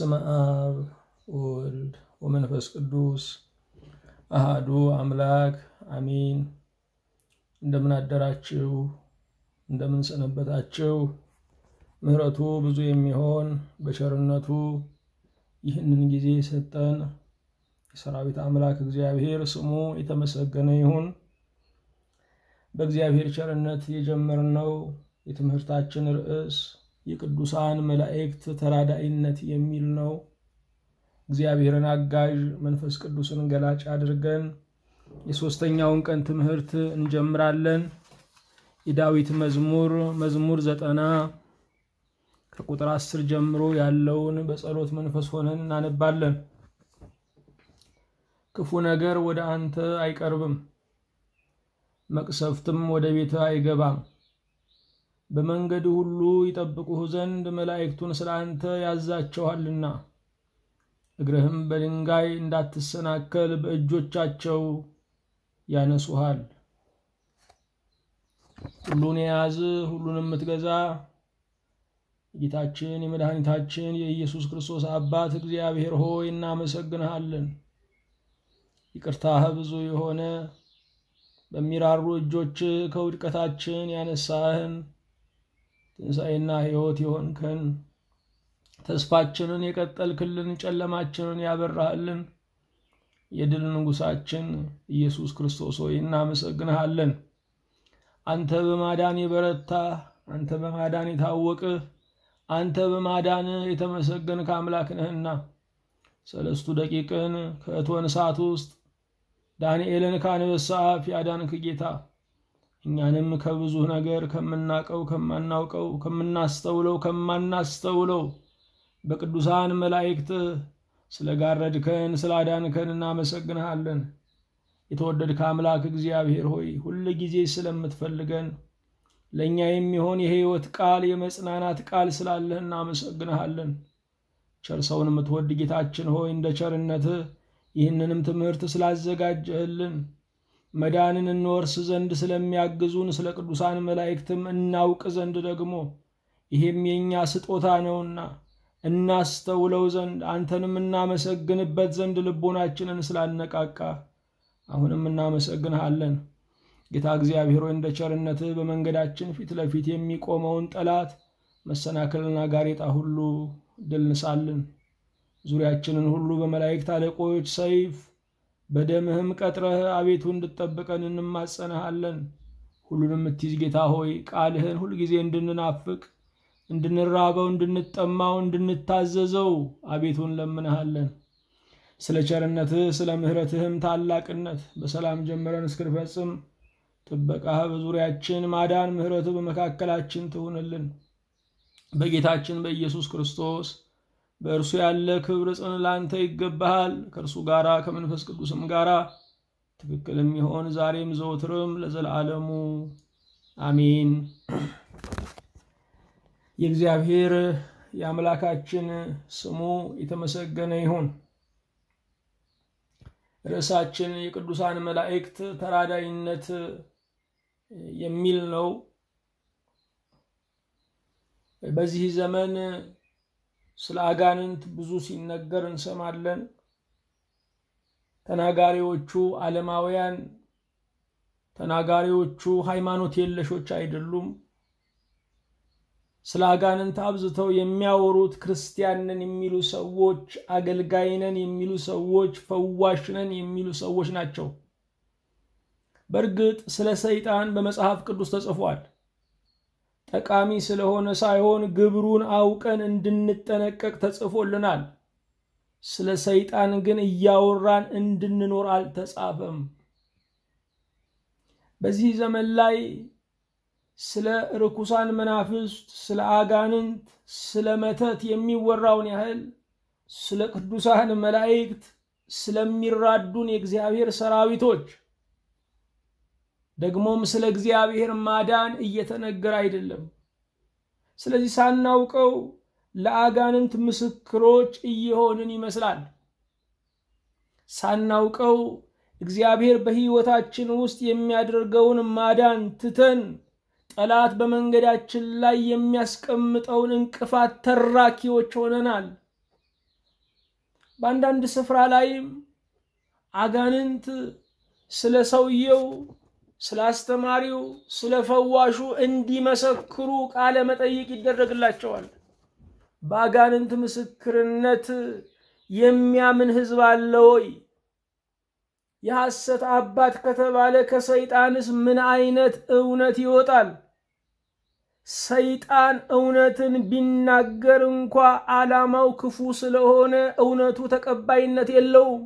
በስመ አብ ወወልድ ወመንፈስ ቅዱስ አሃዱ አምላክ አሚን። እንደምን አደራችሁ? እንደምን ሰነበታችሁ? ምሕረቱ ብዙ የሚሆን በቸርነቱ ይህንን ጊዜ የሰጠን የሰራዊት አምላክ እግዚአብሔር ስሙ የተመሰገነ ይሁን። በእግዚአብሔር ቸርነት የጀመርነው የትምህርታችን ርዕስ የቅዱሳን መላእክት ተራዳኢነት የሚል ነው። እግዚአብሔርን አጋዥ መንፈስ ቅዱስን ገላጭ አድርገን የሦስተኛውን ቀን ትምህርት እንጀምራለን። የዳዊት መዝሙር መዝሙር ዘጠና ከቁጥር አስር ጀምሮ ያለውን በጸሎት መንፈስ ሆነን እናነባለን። ክፉ ነገር ወደ አንተ አይቀርብም፣ መቅሰፍትም ወደ ቤትህ አይገባም። በመንገድ ሁሉ ይጠብቁህ ዘንድ መላእክቱን ስለ አንተ ያዛቸዋልና፣ እግርህም በድንጋይ እንዳትሰናከል በእጆቻቸው ያነሱሃል። ሁሉን የያዝ ሁሉን የምትገዛ ጌታችን የመድኃኒታችን የኢየሱስ ክርስቶስ አባት እግዚአብሔር ሆይ እናመሰግንሃለን። ይቅርታህ ብዙ የሆነ በሚራሩ እጆች ከውድቀታችን ያነሳህን ትንሣኤና ሕይወት የሆንከን ተስፋችንን የቀጠልክልን ጨለማችንን ያበራህልን የድል ንጉሣችን ኢየሱስ ክርስቶስ ሆይ እናመሰግንሃለን። አንተ በማዳን የበረታህ፣ አንተ በማዳን የታወቅህ፣ አንተ በማዳን የተመሰገንክ አምላክ ነህና ሰለስቱ ደቂቅን ከእቶን እሳት ውስጥ ዳንኤልን ከአንበሳ አፍ ያዳንክ ጌታ እኛንም ከብዙ ነገር ከምናቀው ከማናውቀው ከምናስተውለው ከማናስተውለው በቅዱሳን መላእክት ስለጋረድከን ስላዳንከን እናመሰግንሃለን። የተወደድከ አምላክ እግዚአብሔር ሆይ ሁል ጊዜ ስለምትፈልገን ለእኛ የሚሆን የሕይወት ቃል የመጽናናት ቃል ስላለህ እናመሰግንሃለን። ቸር ሰውን የምትወድ ጌታችን ሆይ እንደ ቸርነትህ ይህንንም ትምህርት ስላዘጋጀህልን መዳንን እንወርስ ዘንድ ስለሚያግዙን ስለ ቅዱሳን መላእክትም እናውቅ ዘንድ ደግሞ ይሄም የእኛ ስጦታ ነውና እናስተውለው ዘንድ አንተንም እናመሰግንበት ዘንድ ልቦናችንን ስላነቃቃ አሁንም እናመሰግንሃለን። ጌታ እግዚአብሔር ሆይ እንደ ቸርነትህ በመንገዳችን ፊት ለፊት የሚቆመውን ጠላት መሰናክልና ጋሬጣ ሁሉ ድል ንሳልን። ዙሪያችንን ሁሉ በመላእክት አለቆች ሰይፍ በደምህም ቀጥረህ አቤቱ እንድጠብቀን እንማጸንሃለን። ሁሉን የምትይዝ ጌታ ሆይ ቃልህን ሁልጊዜ እንድንናፍቅ፣ እንድንራበው፣ እንድንጠማው፣ እንድንታዘዘው አቤቱ እንለምንሃለን። ስለ ቸርነትህ ስለ ምሕረትህም ታላቅነት በሰላም ጀምረን እስክንፈጽም ጥበቃህ በዙሪያችን ማዳን፣ ምሕረትህ በመካከላችን ትሁንልን። በጌታችን በኢየሱስ ክርስቶስ በእርሱ ያለ ክብር ጽን ላንተ ይገባሃል። ከእርሱ ጋራ ከመንፈስ ቅዱስም ጋራ ትክክል የሚሆን ዛሬም ዘወትርም ለዘላለሙ አሜን። የእግዚአብሔር የአምላካችን ስሙ የተመሰገነ ይሁን። ርዕሳችን የቅዱሳን መላእክት ተራዳይነት የሚል ነው። በዚህ ዘመን ስለ አጋንንት ብዙ ሲነገር እንሰማለን። ተናጋሪዎቹ ዓለማውያን፣ ተናጋሪዎቹ ሃይማኖት የለሾች አይደሉም። ስለ አጋንንት አብዝተው የሚያወሩት ክርስቲያን ነን የሚሉ ሰዎች፣ አገልጋይ ነን የሚሉ ሰዎች፣ ፈዋሽ ነን የሚሉ ሰዎች ናቸው። በእርግጥ ስለ ሰይጣን በመጽሐፍ ቅዱስ ተጽፏል። ጠቃሚ ስለሆነ ሳይሆን ግብሩን አውቀን እንድንጠነቀቅ ተጽፎልናል። ስለ ሰይጣን ግን እያወራን እንድንኖር አልተጻፈም። በዚህ ዘመን ላይ ስለ ርኩሳን መናፍስት፣ ስለ አጋንንት፣ ስለ መተት የሚወራውን ያህል ስለ ቅዱሳን መላእክት፣ ስለሚራዱን የእግዚአብሔር ሰራዊቶች ደግሞም ስለ እግዚአብሔር ማዳን እየተነገረ አይደለም። ስለዚህ ሳናውቀው ለአጋንንት ምስክሮች እየሆንን ይመስላል። ሳናውቀው እግዚአብሔር በሕይወታችን ውስጥ የሚያደርገውን ማዳን ትተን ጠላት በመንገዳችን ላይ የሚያስቀምጠውን እንቅፋት ተራኪዎች ሆነናል። በአንዳንድ ስፍራ ላይም አጋንንት ስለ ሰውየው፣ ስለ አስተማሪው፣ ስለ ፈዋሹ እንዲመሰክሩ ቃለ መጠይቅ ይደረግላቸዋል። በአጋንንት ምስክርነት የሚያምን ሕዝብ አለ ወይ? የሐሰት አባት ከተባለ ከሰይጣንስ ምን አይነት እውነት ይወጣል? ሰይጣን እውነትን ቢናገር እንኳ ዓላማው ክፉ ስለሆነ እውነቱ ተቀባይነት የለውም።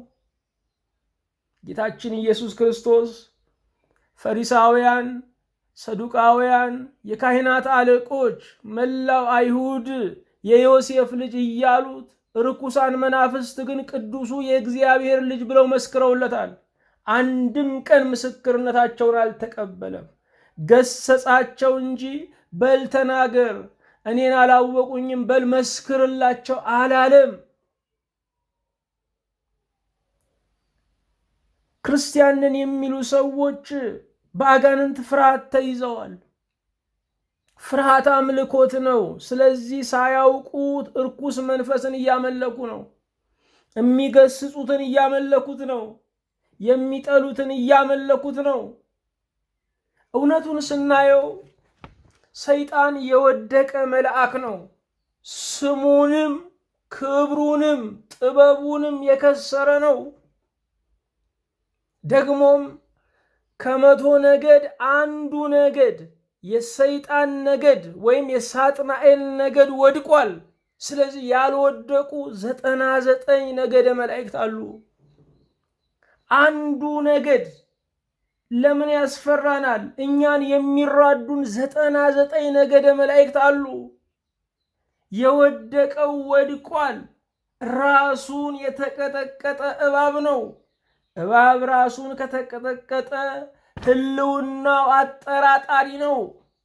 ጌታችን ኢየሱስ ክርስቶስ ፈሪሳውያን፣ ሰዱቃውያን፣ የካህናት አለቆች፣ መላው አይሁድ የዮሴፍ ልጅ እያሉት ርኩሳን መናፍስት ግን ቅዱሱ የእግዚአብሔር ልጅ ብለው መስክረውለታል። አንድም ቀን ምስክርነታቸውን አልተቀበለም። ገሰጻቸው እንጂ በል ተናገር፣ እኔን አላወቁኝም፣ በል መስክርላቸው አላለም። ክርስቲያንን የሚሉ ሰዎች በአጋንንት ፍርሃት ተይዘዋል። ፍርሃት አምልኮት ነው። ስለዚህ ሳያውቁት እርኩስ መንፈስን እያመለኩ ነው። የሚገስጹትን እያመለኩት ነው። የሚጠሉትን እያመለኩት ነው። እውነቱን ስናየው ሰይጣን የወደቀ መልአክ ነው። ስሙንም ክብሩንም ጥበቡንም የከሰረ ነው። ደግሞም ከመቶ ነገድ አንዱ ነገድ የሰይጣን ነገድ ወይም የሳጥናኤል ነገድ ወድቋል። ስለዚህ ያልወደቁ ዘጠና ዘጠኝ ነገደ መላእክት አሉ። አንዱ ነገድ ለምን ያስፈራናል? እኛን የሚራዱን ዘጠና ዘጠኝ ነገደ መላእክት አሉ። የወደቀው ወድቋል። ራሱን የተቀጠቀጠ እባብ ነው። እባብ ራሱን ከተቀጠቀጠ ሕልውናው አጠራጣሪ ነው።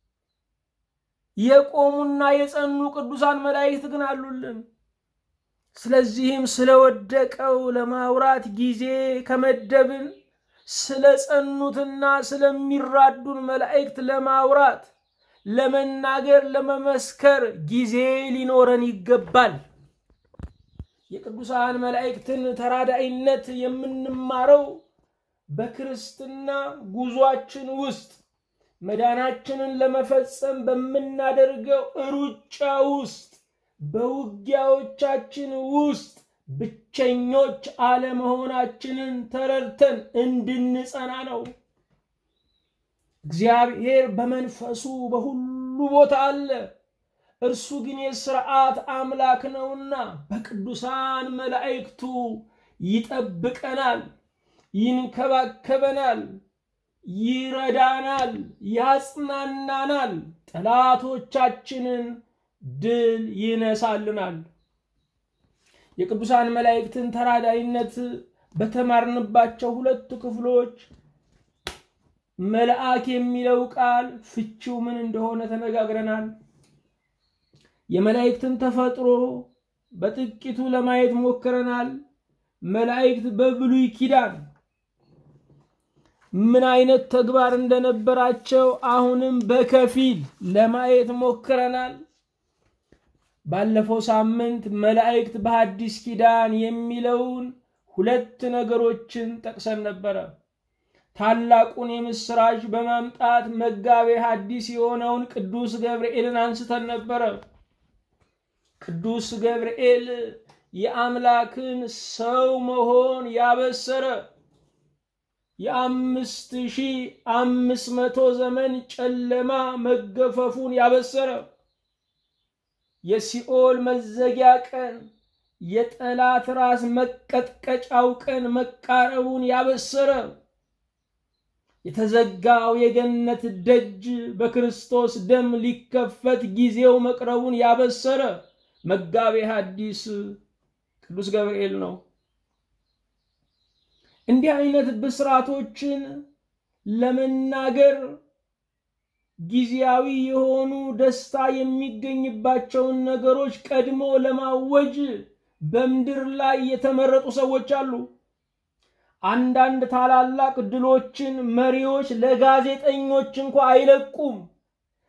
የቆሙና የጸኑ ቅዱሳን መላእክት ግን አሉልን። ስለዚህም ስለወደቀው ለማውራት ጊዜ ከመደብን ስለ ጸኑትና ስለሚራዱን መላእክት ለማውራት ለመናገር፣ ለመመስከር ጊዜ ሊኖረን ይገባል። የቅዱሳን መላእክትን ተራዳኢነት የምንማረው በክርስትና ጉዟችን ውስጥ መዳናችንን ለመፈጸም በምናደርገው ሩጫ ውስጥ በውጊያዎቻችን ውስጥ ብቸኞች አለመሆናችንን ተረድተን እንድንጸና ነው። እግዚአብሔር በመንፈሱ በሁሉ ቦታ አለ። እርሱ ግን የሥርዓት አምላክ ነውና በቅዱሳን መላእክቱ ይጠብቀናል፣ ይንከባከበናል፣ ይረዳናል፣ ያጽናናናል፣ ጠላቶቻችንን ድል ይነሳልናል። የቅዱሳን መላእክትን ተራዳይነት በተማርንባቸው ሁለት ክፍሎች መልአክ የሚለው ቃል ፍቺው ምን እንደሆነ ተነጋግረናል። የመላእክትን ተፈጥሮ በጥቂቱ ለማየት ሞክረናል። መላእክት በብሉይ ኪዳን ምን አይነት ተግባር እንደነበራቸው አሁንም በከፊል ለማየት ሞክረናል። ባለፈው ሳምንት መላእክት በሐዲስ ኪዳን የሚለውን ሁለት ነገሮችን ጠቅሰን ነበረ። ታላቁን የምስራች በማምጣት መጋቤ ሐዲስ የሆነውን ቅዱስ ገብርኤልን አንስተን ነበረ። ቅዱስ ገብርኤል የአምላክን ሰው መሆን ያበሰረ የአምስት ሺህ አምስት መቶ ዘመን ጨለማ መገፈፉን ያበሰረ የሲኦል መዘጊያ ቀን የጠላት ራስ መቀጥቀጫው ቀን መቃረቡን ያበሰረ የተዘጋው የገነት ደጅ በክርስቶስ ደም ሊከፈት ጊዜው መቅረቡን ያበሰረ መጋቤ ሐዲስ ቅዱስ ገብርኤል ነው። እንዲህ አይነት ብስራቶችን ለመናገር ጊዜያዊ የሆኑ ደስታ የሚገኝባቸውን ነገሮች ቀድሞ ለማወጅ በምድር ላይ የተመረጡ ሰዎች አሉ። አንዳንድ ታላላቅ ድሎችን መሪዎች ለጋዜጠኞች እንኳ አይለቁም።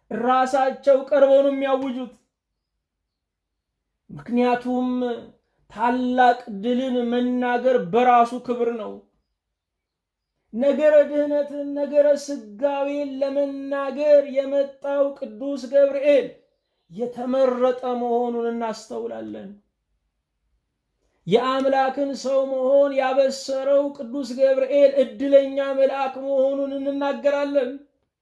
ራሳቸው ቀርበው ነው የሚያውጁት። ምክንያቱም ታላቅ ድልን መናገር በራሱ ክብር ነው። ነገረ ድህነትን ነገረ ስጋዌን ለመናገር የመጣው ቅዱስ ገብርኤል የተመረጠ መሆኑን እናስተውላለን። የአምላክን ሰው መሆን ያበሰረው ቅዱስ ገብርኤል እድለኛ መልአክ መሆኑን እንናገራለን።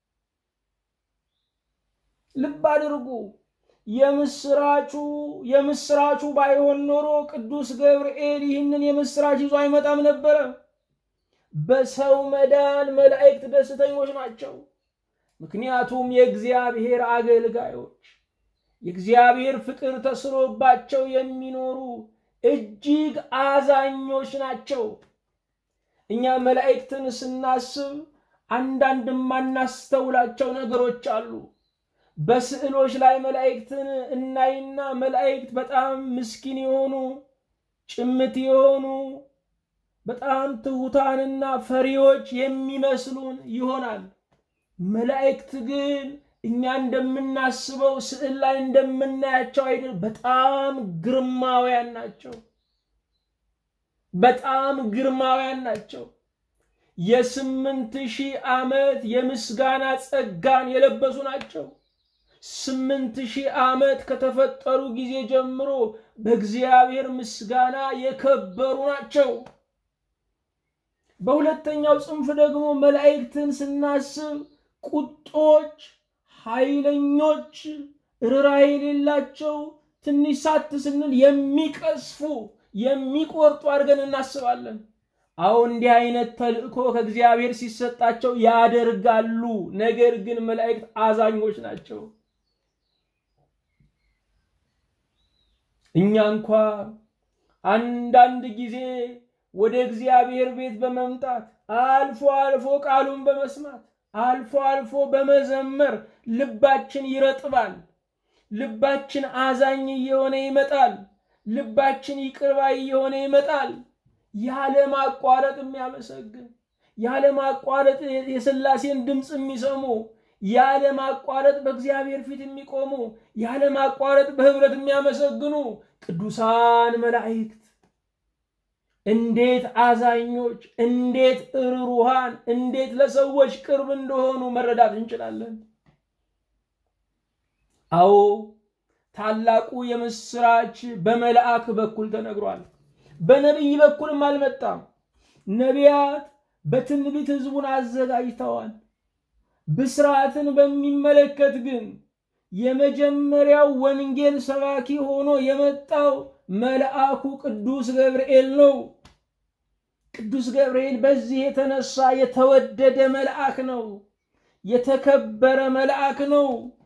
ልብ አድርጉ። የምስራቹ የምስራቹ ባይሆን ኖሮ ቅዱስ ገብርኤል ይህንን የምስራች ይዞ አይመጣም ነበረ። በሰው መዳን መላእክት ደስተኞች ናቸው። ምክንያቱም የእግዚአብሔር አገልጋዮች የእግዚአብሔር ፍቅር ተስሎባቸው የሚኖሩ እጅግ አዛኞች ናቸው። እኛ መላእክትን ስናስብ አንዳንድ የማናስተውላቸው ነገሮች አሉ። በስዕሎች ላይ መላእክትን እናይና መላእክት በጣም ምስኪን የሆኑ ጭምት የሆኑ በጣም ትሑታንና ፈሪዎች የሚመስሉን ይሆናል። መላእክት ግን እኛ እንደምናስበው ስዕል ላይ እንደምናያቸው አይደል፣ በጣም ግርማውያን ናቸው። በጣም ግርማውያን ናቸው። የስምንት ሺህ ዓመት የምስጋና ጸጋን የለበሱ ናቸው። ስምንት ሺህ ዓመት ከተፈጠሩ ጊዜ ጀምሮ በእግዚአብሔር ምስጋና የከበሩ ናቸው። በሁለተኛው ጽንፍ ደግሞ መላእክትን ስናስብ ቁጦች፣ ኃይለኞች፣ ርኅራኄ የሌላቸው ትንሽ ሳት ስንል የሚቀስፉ የሚቆርጡ አድርገን እናስባለን። አዎ እንዲህ አይነት ተልእኮ ከእግዚአብሔር ሲሰጣቸው ያደርጋሉ። ነገር ግን መላእክት አዛኞች ናቸው። እኛ እንኳ አንዳንድ ጊዜ ወደ እግዚአብሔር ቤት በመምጣት አልፎ አልፎ ቃሉን በመስማት አልፎ አልፎ በመዘመር ልባችን ይረጥባል። ልባችን አዛኝ እየሆነ ይመጣል። ልባችን ይቅርባይ እየሆነ ይመጣል። ያለማቋረጥ የሚያመሰግን ያለማቋረጥ የሥላሴን ድምፅ የሚሰሙ ያለማቋረጥ በእግዚአብሔር ፊት የሚቆሙ ያለማቋረጥ በህብረት የሚያመሰግኑ ቅዱሳን መላእክት እንዴት አዛኞች፣ እንዴት እሩሩሃን፣ እንዴት ለሰዎች ቅርብ እንደሆኑ መረዳት እንችላለን። አዎ ታላቁ የምስራች በመልአክ በኩል ተነግሯል። በነቢይ በኩልም አልመጣም። ነቢያት በትንቢት ህዝቡን አዘጋጅተዋል። ብስራትን በሚመለከት ግን የመጀመሪያው ወንጌል ሰባኪ ሆኖ የመጣው መልአኩ ቅዱስ ገብርኤል ነው። ቅዱስ ገብርኤል በዚህ የተነሳ የተወደደ መልአክ ነው። የተከበረ መልአክ ነው።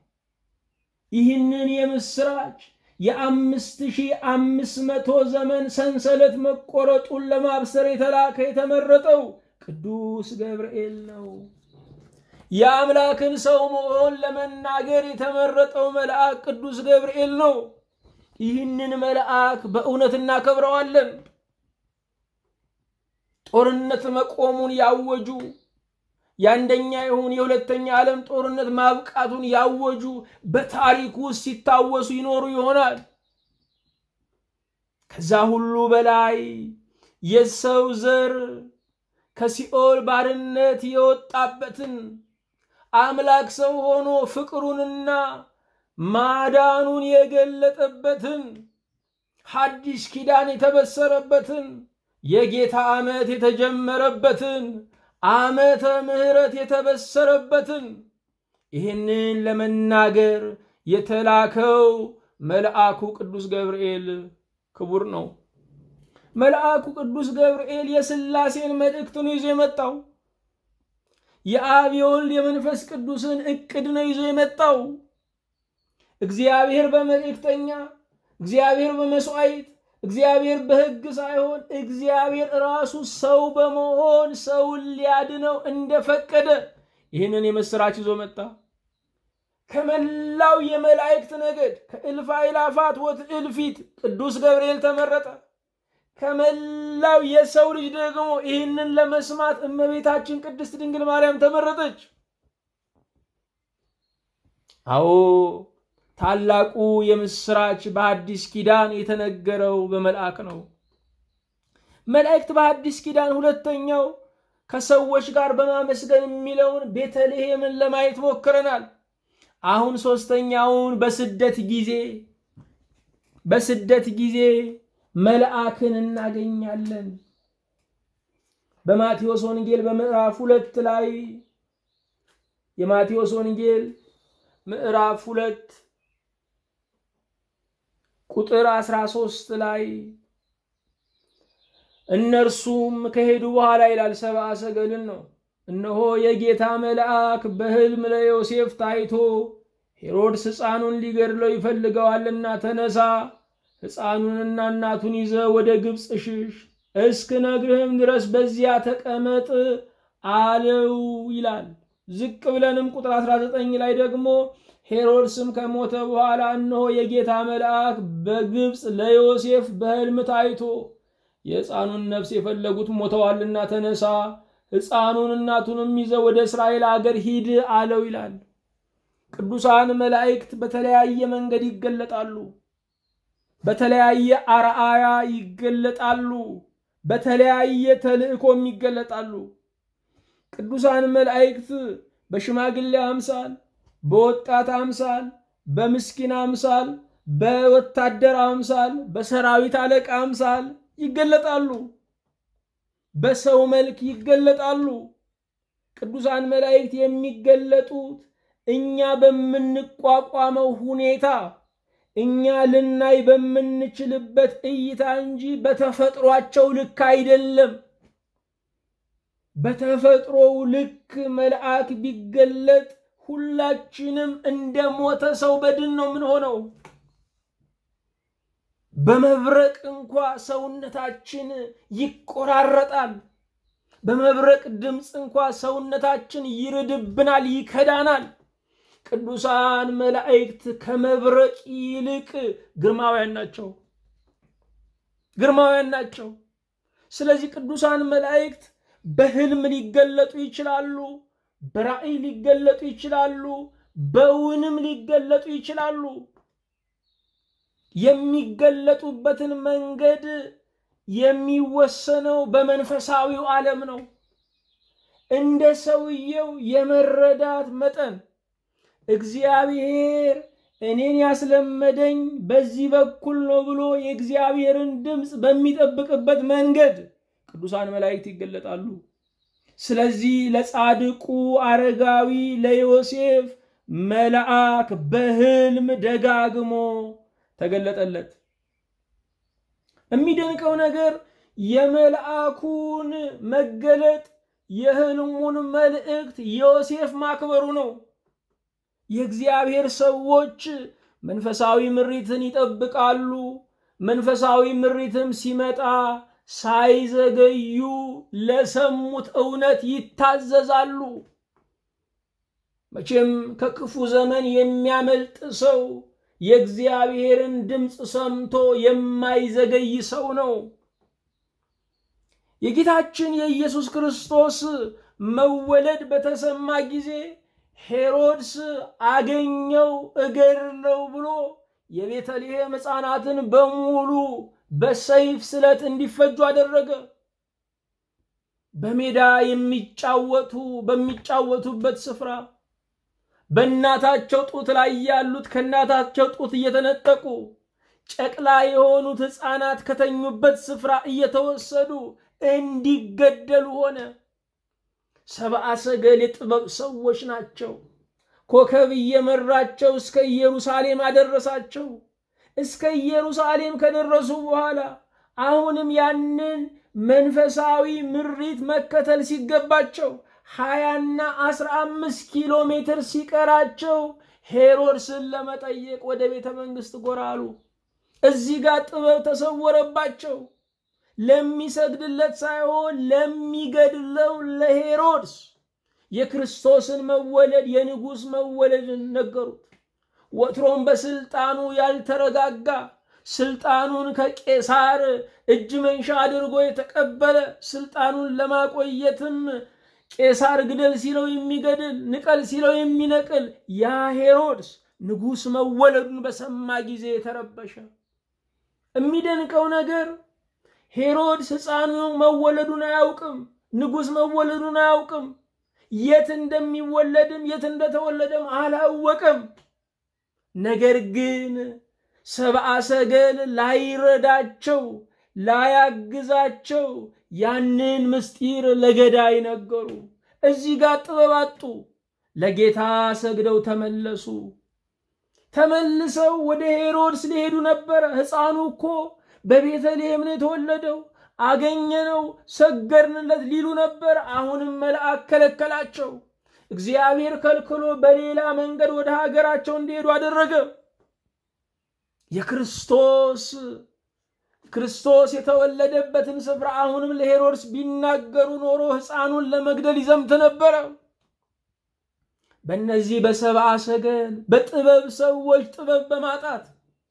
ይህንን የምስራች የአምስት ሺህ አምስት መቶ ዘመን ሰንሰለት መቆረጡን ለማብሰር የተላከ የተመረጠው ቅዱስ ገብርኤል ነው። የአምላክን ሰው መሆን ለመናገር የተመረጠው መልአክ ቅዱስ ገብርኤል ነው። ይህንን መልአክ በእውነት እናከብረዋለን። ጦርነት መቆሙን ያወጁ የአንደኛ ይሁን የሁለተኛ ዓለም ጦርነት ማብቃቱን ያወጁ በታሪክ ውስጥ ሲታወሱ ይኖሩ ይሆናል። ከዛ ሁሉ በላይ የሰው ዘር ከሲኦል ባርነት የወጣበትን አምላክ ሰው ሆኖ ፍቅሩንና ማዳኑን የገለጠበትን ሐዲስ ኪዳን የተበሰረበትን የጌታ ዓመት የተጀመረበትን ዓመተ ምሕረት የተበሰረበትን ይህንን ለመናገር የተላከው መልአኩ ቅዱስ ገብርኤል ክቡር ነው። መልአኩ ቅዱስ ገብርኤል የሥላሴን መልእክት ነው ይዞ የመጣው። የአብ የወልድ የመንፈስ ቅዱስን እቅድ ነው ይዞ የመጣው። እግዚአብሔር በመልእክተኛ እግዚአብሔር በመስዋዕት እግዚአብሔር በሕግ ሳይሆን እግዚአብሔር ራሱ ሰው በመሆን ሰውን ሊያድነው እንደፈቀደ ይህንን የምስራች ይዞ መጣ። ከመላው የመላእክት ነገድ ከእልፍ አእላፋት ወትእልፊት ቅዱስ ገብርኤል ተመረጠ። ከመላው የሰው ልጅ ደግሞ ይህንን ለመስማት እመቤታችን ቅድስት ድንግል ማርያም ተመረጠች። አዎ ታላቁ የምስራች በአዲስ ኪዳን የተነገረው በመልአክ ነው። መላእክት በአዲስ ኪዳን ሁለተኛው ከሰዎች ጋር በማመስገን የሚለውን ቤተልሔምን ለማየት ሞክረናል። አሁን ሶስተኛውን በስደት ጊዜ በስደት ጊዜ መልአክን እናገኛለን። በማቴዎስ ወንጌል በምዕራፍ ሁለት ላይ የማቴዎስ ወንጌል ምዕራፍ ሁለት ቁጥር አስራ ሶስት ላይ እነርሱም ከሄዱ በኋላ ይላል ሰብአ ሰገልን ነው። እነሆ የጌታ መልአክ በሕልም ለዮሴፍ ታይቶ ሄሮድስ ሕፃኑን ሊገድለው ይፈልገዋልና ተነሳ፣ ሕፃኑንና እናቱን ይዘ ወደ ግብፅ ሽሽ፣ እስክነግርህም ድረስ በዚያ ተቀመጥ አለው ይላል። ዝቅ ብለንም ቁጥር 19 ላይ ደግሞ ሄሮድስም ከሞተ በኋላ እነሆ የጌታ መልአክ በግብፅ ለዮሴፍ በሕልም ታይቶ የሕፃኑን ነፍስ የፈለጉት ሞተዋልና ተነሳ፣ ሕፃኑን እናቱንም ይዘ ወደ እስራኤል አገር ሂድ አለው ይላል። ቅዱሳን መላእክት በተለያየ መንገድ ይገለጣሉ። በተለያየ አርአያ ይገለጣሉ። በተለያየ ተልእኮም ይገለጣሉ። ቅዱሳን መላእክት በሽማግሌ አምሳል፣ በወጣት አምሳል፣ በምስኪን አምሳል፣ በወታደር አምሳል፣ በሰራዊት አለቃ አምሳል ይገለጣሉ። በሰው መልክ ይገለጣሉ። ቅዱሳን መላእክት የሚገለጡት እኛ በምንቋቋመው ሁኔታ እኛ ልናይ በምንችልበት እይታ እንጂ በተፈጥሯቸው ልክ አይደለም። በተፈጥሮው ልክ መልአክ ቢገለጥ ሁላችንም እንደ ሞተ ሰው በድን ነው የምንሆነው። በመብረቅ እንኳ ሰውነታችን ይቆራረጣል። በመብረቅ ድምፅ እንኳ ሰውነታችን ይርድብናል፣ ይከዳናል። ቅዱሳን መላእክት ከመብረቅ ይልቅ ግርማውያን ናቸው፣ ግርማውያን ናቸው። ስለዚህ ቅዱሳን መላእክት በሕልም ሊገለጡ ይችላሉ፣ በራእይ ሊገለጡ ይችላሉ፣ በውንም ሊገለጡ ይችላሉ። የሚገለጡበትን መንገድ የሚወሰነው በመንፈሳዊው ዓለም ነው። እንደ ሰውየው የመረዳት መጠን እግዚአብሔር እኔን ያስለመደኝ በዚህ በኩል ነው ብሎ የእግዚአብሔርን ድምፅ በሚጠብቅበት መንገድ ቅዱሳን መላእክት ይገለጣሉ። ስለዚህ ለጻድቁ አረጋዊ ለዮሴፍ መልአክ በሕልም ደጋግሞ ተገለጠለት። የሚደንቀው ነገር የመልአኩን መገለጥ የሕልሙን መልእክት ዮሴፍ ማክበሩ ነው። የእግዚአብሔር ሰዎች መንፈሳዊ ምሪትን ይጠብቃሉ። መንፈሳዊ ምሪትም ሲመጣ ሳይዘገዩ ለሰሙት እውነት ይታዘዛሉ። መቼም ከክፉ ዘመን የሚያመልጥ ሰው የእግዚአብሔርን ድምፅ ሰምቶ የማይዘገይ ሰው ነው። የጌታችን የኢየሱስ ክርስቶስ መወለድ በተሰማ ጊዜ ሄሮድስ አገኘው እገድለው ብሎ የቤተልሔም ሕፃናትን በሙሉ በሰይፍ ስለት እንዲፈጁ አደረገ። በሜዳ የሚጫወቱ በሚጫወቱበት ስፍራ በእናታቸው ጡት ላይ ያሉት ከእናታቸው ጡት እየተነጠቁ ጨቅላ የሆኑት ሕፃናት ከተኙበት ስፍራ እየተወሰዱ እንዲገደሉ ሆነ። ሰብአ ሰገል የጥበብ ሰዎች ናቸው። ኮከብ እየመራቸው እስከ ኢየሩሳሌም አደረሳቸው። እስከ ኢየሩሳሌም ከደረሱ በኋላ አሁንም ያንን መንፈሳዊ ምሪት መከተል ሲገባቸው ሀያና አስራ አምስት ኪሎ ሜትር ሲቀራቸው ሄሮድስን ለመጠየቅ ወደ ቤተ መንግስት ጎራ አሉ። እዚህ ጋር ጥበብ ተሰወረባቸው። ለሚሰግድለት ሳይሆን ለሚገድለው ለሄሮድስ የክርስቶስን መወለድ የንጉሥ መወለድን ነገሩት። ወትሮም በስልጣኑ ያልተረጋጋ ስልጣኑን ከቄሳር እጅ መንሻ አድርጎ የተቀበለ ስልጣኑን ለማቆየትም ቄሳር ግደል ሲለው የሚገድል ንቀል ሲለው የሚነቅል ያ ሄሮድስ ንጉሥ መወለዱን በሰማ ጊዜ ተረበሸ። የሚደንቀው ነገር ሄሮድስ ሕፃኑ መወለዱን አያውቅም። ንጉሥ መወለዱን አያውቅም። የት እንደሚወለድም የት እንደተወለደም አላወቅም። ነገር ግን ሰብአ ሰገል ላይረዳቸው ላያግዛቸው ያንን ምስጢር ለገዳይ ነገሩ። እዚህ ጋር ጥበብ አጡ። ለጌታ ሰግደው ተመለሱ። ተመልሰው ወደ ሄሮድስ ሊሄዱ ነበረ። ሕፃኑ እኮ በቤተልሔም ነው የተወለደው፣ አገኘነው፣ ሰገድንለት ሊሉ ነበር። አሁንም መልአክ ከለከላቸው። እግዚአብሔር ከልክሎ በሌላ መንገድ ወደ ሀገራቸው እንዲሄዱ አደረገ። የክርስቶስ ክርስቶስ የተወለደበትን ስፍራ አሁንም ለሄሮድስ ቢናገሩ ኖሮ ሕፃኑን ለመግደል ይዘምት ነበረ። በእነዚህ በሰብአ ሰገል በጥበብ ሰዎች ጥበብ በማጣት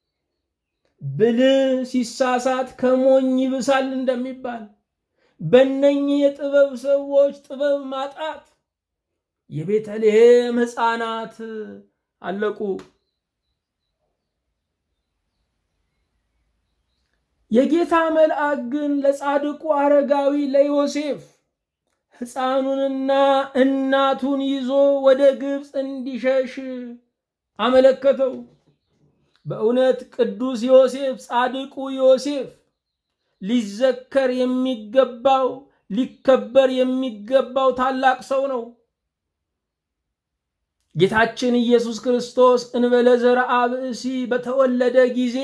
ብልህ ሲሳሳት ከሞኝ ይብሳል እንደሚባል በእነኚህ የጥበብ ሰዎች ጥበብ ማጣት የቤተልሔም ሕፃናት አለቁ። የጌታ መልአክ ግን ለጻድቁ አረጋዊ ለዮሴፍ ሕፃኑንና እናቱን ይዞ ወደ ግብፅ እንዲሸሽ አመለከተው። በእውነት ቅዱስ ዮሴፍ ጻድቁ ዮሴፍ ሊዘከር የሚገባው ሊከበር የሚገባው ታላቅ ሰው ነው። ጌታችን ኢየሱስ ክርስቶስ እንበለ ዘርአ ብእሲ በተወለደ ጊዜ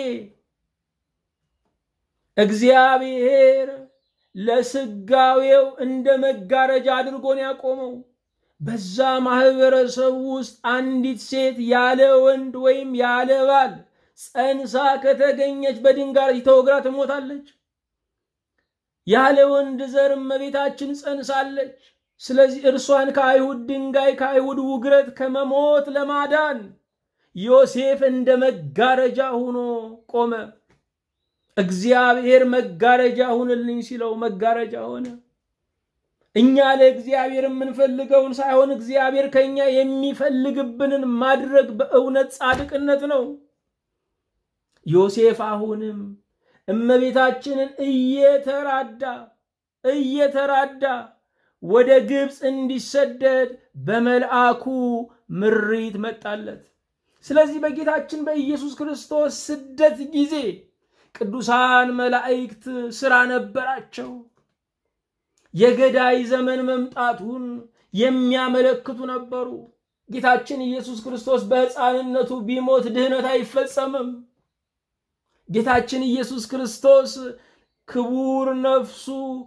እግዚአብሔር ለስጋዌው እንደ መጋረጃ አድርጎን ያቆመው። በዛ ማህበረሰብ ውስጥ አንዲት ሴት ያለ ወንድ ወይም ያለ ባል ጸንሳ ከተገኘች በድንጋይ ተወግራ ትሞታለች። ያለ ወንድ ዘር እመቤታችን ጸንሳለች። ስለዚህ እርሷን ከአይሁድ ድንጋይ ከአይሁድ ውግረት ከመሞት ለማዳን ዮሴፍ እንደ መጋረጃ ሆኖ ቆመ። እግዚአብሔር መጋረጃ ሁንልኝ ሲለው መጋረጃ ሆነ። እኛ ለእግዚአብሔር የምንፈልገውን ሳይሆን እግዚአብሔር ከኛ የሚፈልግብንን ማድረግ በእውነት ጻድቅነት ነው። ዮሴፍ አሁንም እመቤታችንን እየተራዳ እየተራዳ ወደ ግብፅ እንዲሰደድ በመልአኩ ምሪት መጣለት። ስለዚህ በጌታችን በኢየሱስ ክርስቶስ ስደት ጊዜ ቅዱሳን መላእክት ሥራ ነበራቸው። የገዳይ ዘመን መምጣቱን የሚያመለክቱ ነበሩ። ጌታችን ኢየሱስ ክርስቶስ በሕፃንነቱ ቢሞት ድህነት አይፈጸምም። ጌታችን ኢየሱስ ክርስቶስ ክቡር ነፍሱ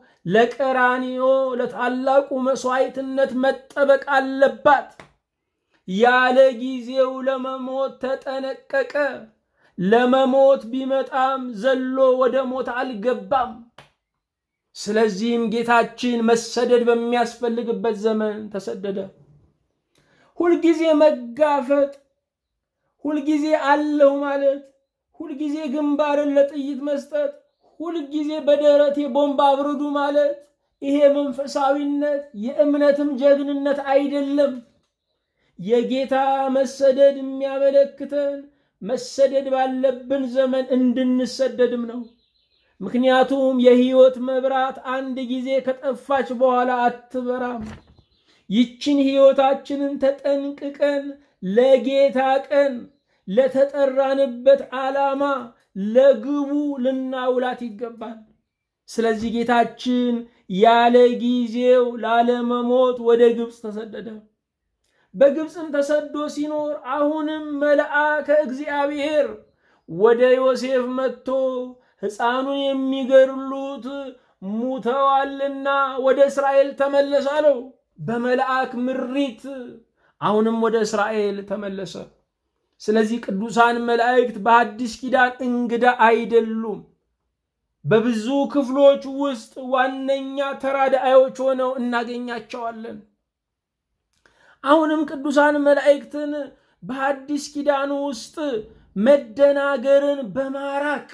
ለቀራንዮ ለታላቁ መሥዋዕትነት መጠበቅ አለባት። ያለ ጊዜው ለመሞት ተጠነቀቀ። ለመሞት ቢመጣም ዘሎ ወደ ሞት አልገባም። ስለዚህም ጌታችን መሰደድ በሚያስፈልግበት ዘመን ተሰደደ። ሁልጊዜ መጋፈጥ፣ ሁልጊዜ አለሁ ማለት፣ ሁልጊዜ ግንባርን ለጥይት መስጠት፣ ሁልጊዜ በደረቴ ቦምብ አብርዱ ማለት ይሄ መንፈሳዊነት የእምነትም ጀግንነት አይደለም። የጌታ መሰደድ የሚያመለክተን መሰደድ ባለብን ዘመን እንድንሰደድም ነው። ምክንያቱም የሕይወት መብራት አንድ ጊዜ ከጠፋች በኋላ አትበራም። ይችን ሕይወታችንን ተጠንቅቀን ለጌታ ቀን ለተጠራንበት ዓላማ ለግቡ ልናውላት ይገባል። ስለዚህ ጌታችን ያለ ጊዜው ላለመሞት ወደ ግብፅ ተሰደደ። በግብፅም ተሰዶ ሲኖር አሁንም መልአከ እግዚአብሔር ወደ ዮሴፍ መጥቶ ሕፃኑን የሚገድሉት ሙተዋልና ወደ እስራኤል ተመለስ አለው። በመልአክ ምሪት አሁንም ወደ እስራኤል ተመለሰ። ስለዚህ ቅዱሳን መላእክት በአዲስ ኪዳን እንግዳ አይደሉም። በብዙ ክፍሎች ውስጥ ዋነኛ ተራዳዮች ሆነው እናገኛቸዋለን። አሁንም ቅዱሳን መላእክትን በአዲስ ኪዳን ውስጥ መደናገርን በማራቅ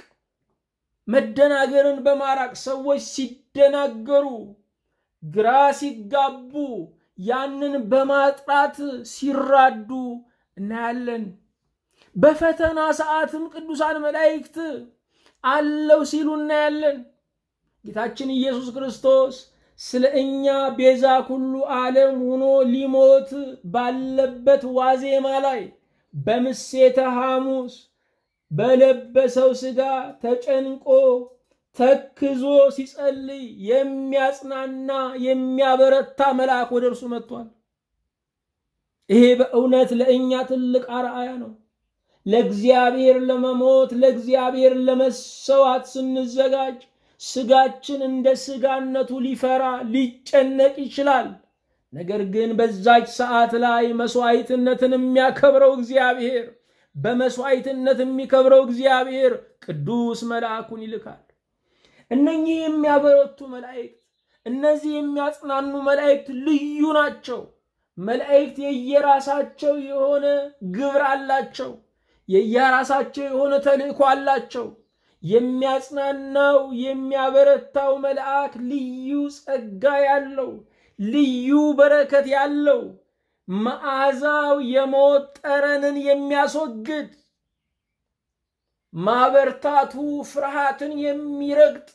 መደናገርን በማራቅ ሰዎች ሲደናገሩ፣ ግራ ሲጋቡ ያንን በማጥራት ሲራዱ እናያለን። በፈተና ሰዓትም ቅዱሳን መላእክት አለው ሲሉ እናያለን። ጌታችን ኢየሱስ ክርስቶስ ስለ እኛ ቤዛ ኩሉ ዓለም ሆኖ ሊሞት ባለበት ዋዜማ ላይ በምሴተ ሐሙስ በለበሰው ሥጋ ተጨንቆ ተክዞ ሲጸልይ የሚያጽናና የሚያበረታ መልአክ ወደ እርሱ መጥቷል። ይሄ በእውነት ለእኛ ትልቅ አርአያ ነው። ለእግዚአብሔር ለመሞት ለእግዚአብሔር ለመሰዋት ስንዘጋጅ ስጋችን እንደ ስጋነቱ ሊፈራ ሊጨነቅ ይችላል። ነገር ግን በዛች ሰዓት ላይ መስዋዕትነትን የሚያከብረው እግዚአብሔር በመስዋዕትነት የሚከብረው እግዚአብሔር ቅዱስ መልአኩን ይልካል። እነኚህ የሚያበረቱ መላእክት፣ እነዚህ የሚያጽናኑ መላእክት ልዩ ናቸው። መላእክት የየራሳቸው የሆነ ግብር አላቸው። የየራሳቸው የሆነ ተልእኮ አላቸው። የሚያጽናናው የሚያበረታው መልአክ ልዩ ጸጋ ያለው ልዩ በረከት ያለው መዓዛው የሞት ጠረንን የሚያስወግድ ማበርታቱ ፍርሃትን የሚረግጥ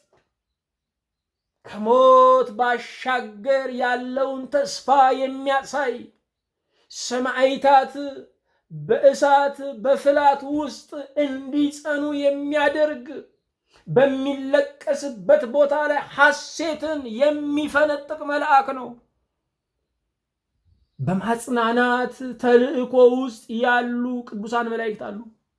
ከሞት ባሻገር ያለውን ተስፋ የሚያሳይ ሰማዕታት በእሳት በፍላት ውስጥ እንዲጸኑ የሚያደርግ በሚለቀስበት ቦታ ላይ ሐሴትን የሚፈነጥቅ መልአክ ነው። በማጽናናት ተልእኮ ውስጥ ያሉ ቅዱሳን መላእክት አሉ።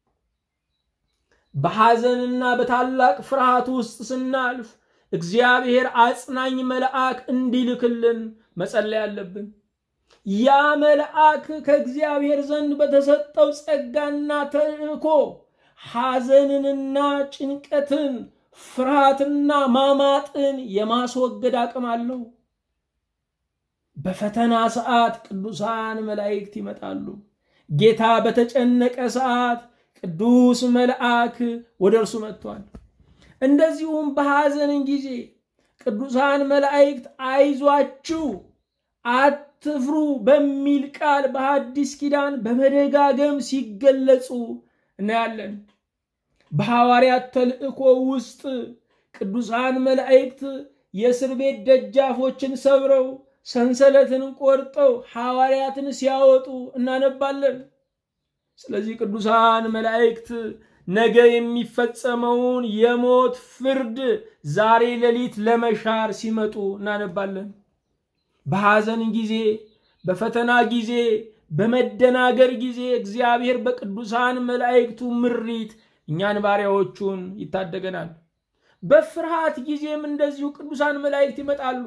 በሐዘንና በታላቅ ፍርሃት ውስጥ ስናልፍ እግዚአብሔር አጽናኝ መልአክ እንዲልክልን መጸለይ አለብን። ያ መልአክ ከእግዚአብሔር ዘንድ በተሰጠው ጸጋና ተልእኮ ሐዘንንና ጭንቀትን፣ ፍርሃትና ማማጥን የማስወገድ አቅም አለው። በፈተና ሰዓት ቅዱሳን መላእክት ይመጣሉ። ጌታ በተጨነቀ ሰዓት ቅዱስ መልአክ ወደ እርሱ መጥቷል። እንደዚሁም በሐዘንን ጊዜ ቅዱሳን መላእክት አይዟችሁ አትፍሩ በሚል ቃል በሐዲስ ኪዳን በመደጋገም ሲገለጹ እናያለን። በሐዋርያት ተልእኮ ውስጥ ቅዱሳን መላእክት የእስር ቤት ደጃፎችን ሰብረው ሰንሰለትን ቆርጠው ሐዋርያትን ሲያወጡ እናነባለን። ስለዚህ ቅዱሳን መላእክት ነገ የሚፈጸመውን የሞት ፍርድ ዛሬ ሌሊት ለመሻር ሲመጡ እናነባለን። በሐዘን ጊዜ፣ በፈተና ጊዜ፣ በመደናገር ጊዜ እግዚአብሔር በቅዱሳን መላእክቱ ምሪት እኛን ባሪያዎቹን ይታደገናል። በፍርሃት ጊዜም እንደዚሁ ቅዱሳን መላእክት ይመጣሉ።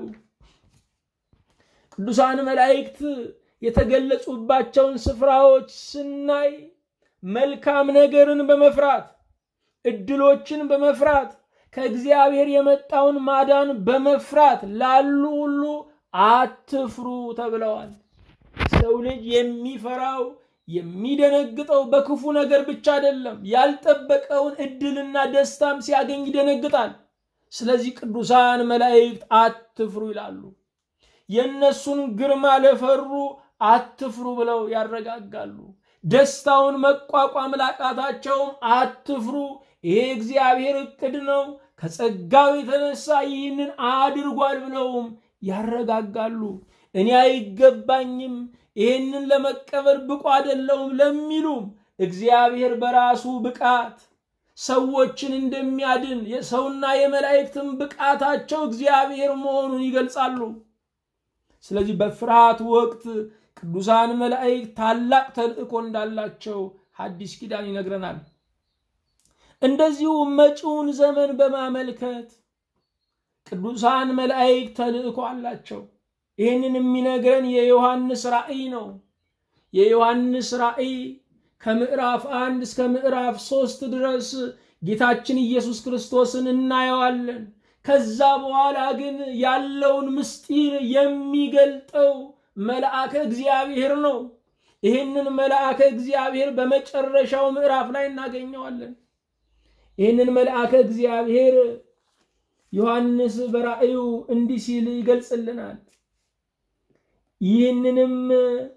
ቅዱሳን መላእክት የተገለጹባቸውን ስፍራዎች ስናይ መልካም ነገርን በመፍራት እድሎችን በመፍራት ከእግዚአብሔር የመጣውን ማዳን በመፍራት ላሉ ሁሉ አትፍሩ ተብለዋል። ሰው ልጅ የሚፈራው የሚደነግጠው በክፉ ነገር ብቻ አይደለም። ያልጠበቀውን እድልና ደስታም ሲያገኝ ይደነግጣል። ስለዚህ ቅዱሳን መላእክት አትፍሩ ይላሉ። የእነሱን ግርማ ለፈሩ አትፍሩ ብለው ያረጋጋሉ። ደስታውን መቋቋም ላቃታቸውም አትፍሩ፣ ይሄ እግዚአብሔር እቅድ ነው፣ ከጸጋው የተነሳ ይህንን አድርጓል ብለውም ያረጋጋሉ። እኔ አይገባኝም፣ ይህንን ለመቀበል ብቁ አይደለውም ለሚሉም እግዚአብሔር በራሱ ብቃት ሰዎችን እንደሚያድን የሰውና የመላእክትን ብቃታቸው እግዚአብሔር መሆኑን ይገልጻሉ። ስለዚህ በፍርሃት ወቅት ቅዱሳን መላእክት ታላቅ ተልእኮ እንዳላቸው ሐዲስ ኪዳን ይነግረናል። እንደዚሁ መጪውን ዘመን በማመልከት ቅዱሳን መላእክት ተልእኮ አላቸው። ይህንን የሚነግረን የዮሐንስ ራእይ ነው። የዮሐንስ ራእይ ከምዕራፍ አንድ እስከ ምዕራፍ ሶስት ድረስ ጌታችን ኢየሱስ ክርስቶስን እናየዋለን። ከዛ በኋላ ግን ያለውን ምስጢር የሚገልጠው መልአከ እግዚአብሔር ነው። ይህንን መልአከ እግዚአብሔር በመጨረሻው ምዕራፍ ላይ እናገኘዋለን። ይህንን መልአከ እግዚአብሔር ዮሐንስ በራእዩ እንዲህ ሲል ይገልጽልናል። ይህንንም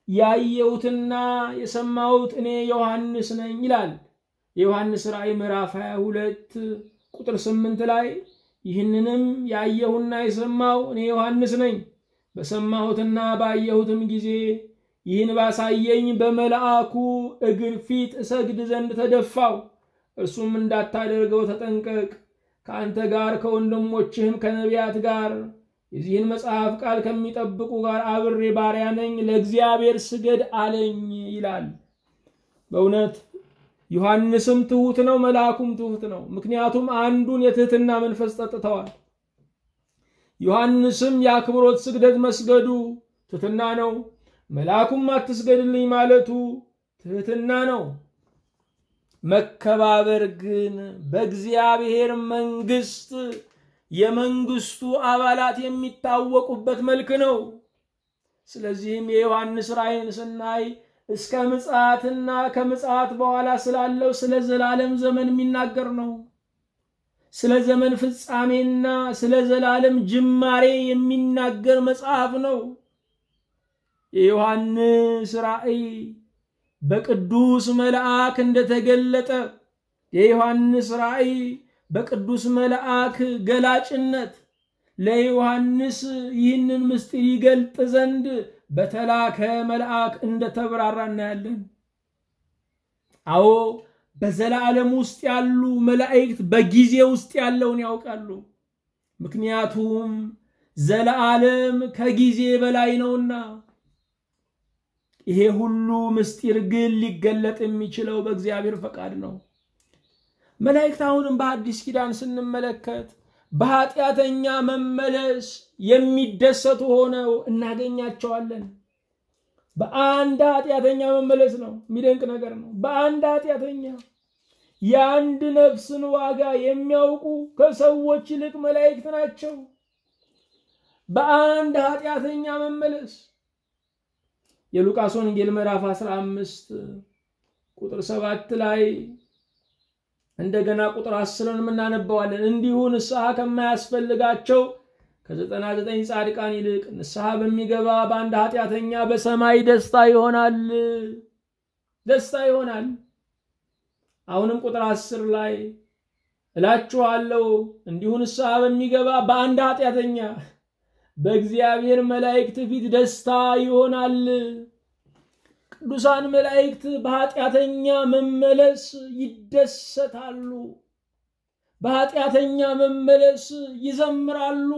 ያየሁትና የሰማሁት እኔ ዮሐንስ ነኝ ይላል። የዮሐንስ ራእይ ምዕራፍ 22 ቁጥር 8 ላይ ይህንንም ያየሁና የሰማው እኔ ዮሐንስ ነኝ። በሰማሁትና ባየሁትም ጊዜ ይህን ባሳየኝ በመልአኩ እግር ፊት እሰግድ ዘንድ ተደፋው። እርሱም እንዳታደርገው ተጠንቀቅ፣ ከአንተ ጋር ከወንድሞችህም ከነቢያት ጋር የዚህን መጽሐፍ ቃል ከሚጠብቁ ጋር አብሬ ባሪያ ነኝ፣ ለእግዚአብሔር ስገድ አለኝ ይላል። በእውነት ዮሐንስም ትሑት ነው፣ መልአኩም ትሑት ነው። ምክንያቱም አንዱን የትህትና መንፈስ ጠጥተዋል። ዮሐንስም የአክብሮት ስግደት መስገዱ ትህትና ነው። መልአኩም አትስገድልኝ ማለቱ ትህትና ነው። መከባበር ግን በእግዚአብሔር መንግስት የመንግስቱ አባላት የሚታወቁበት መልክ ነው። ስለዚህም የዮሐንስ ራእይን ስናይ እስከ ምጽአትና ከምጽአት በኋላ ስላለው ስለ ዘላለም ዘመን የሚናገር ነው። ስለ ዘመን ፍጻሜና ስለ ዘላለም ጅማሬ የሚናገር መጽሐፍ ነው። የዮሐንስ ራእይ በቅዱስ መልአክ እንደተገለጠ የዮሐንስ ራእይ በቅዱስ መልአክ ገላጭነት ለዮሐንስ ይህንን ምስጢር ይገልጥ ዘንድ በተላከ መልአክ እንደተብራራ እናያለን። አዎ በዘላለም ውስጥ ያሉ መላእክት በጊዜ ውስጥ ያለውን ያውቃሉ። ምክንያቱም ዘላለም ከጊዜ በላይ ነውና። ይሄ ሁሉ ምስጢር ግን ሊገለጥ የሚችለው በእግዚአብሔር ፈቃድ ነው። መላእክት አሁንም በአዲስ ኪዳን ስንመለከት በኃጢአተኛ መመለስ የሚደሰቱ ሆነው እናገኛቸዋለን። በአንድ ኃጢአተኛ መመለስ ነው። የሚደንቅ ነገር ነው። በአንድ ኃጢአተኛ የአንድ ነፍስን ዋጋ የሚያውቁ ከሰዎች ይልቅ መላእክት ናቸው። በአንድ ኃጢአተኛ መመለስ የሉቃስ ወንጌል ምዕራፍ 15 ቁጥር 7 ላይ እንደገና ቁጥር አስርን እናነበዋለን። እንዲሁ ንስሐ ከማያስፈልጋቸው ከዘጠና ዘጠኝ ጻድቃን ይልቅ ንስሐ በሚገባ በአንድ ኃጢአተኛ በሰማይ ደስታ ይሆናል፣ ደስታ ይሆናል። አሁንም ቁጥር አስር ላይ እላችኋለሁ እንዲሁ ንስሐ በሚገባ በአንድ ኃጢአተኛ በእግዚአብሔር መላእክት ፊት ደስታ ይሆናል። ቅዱሳን መላእክት በኃጢአተኛ መመለስ ይደሰታሉ። በኃጢአተኛ መመለስ ይዘምራሉ።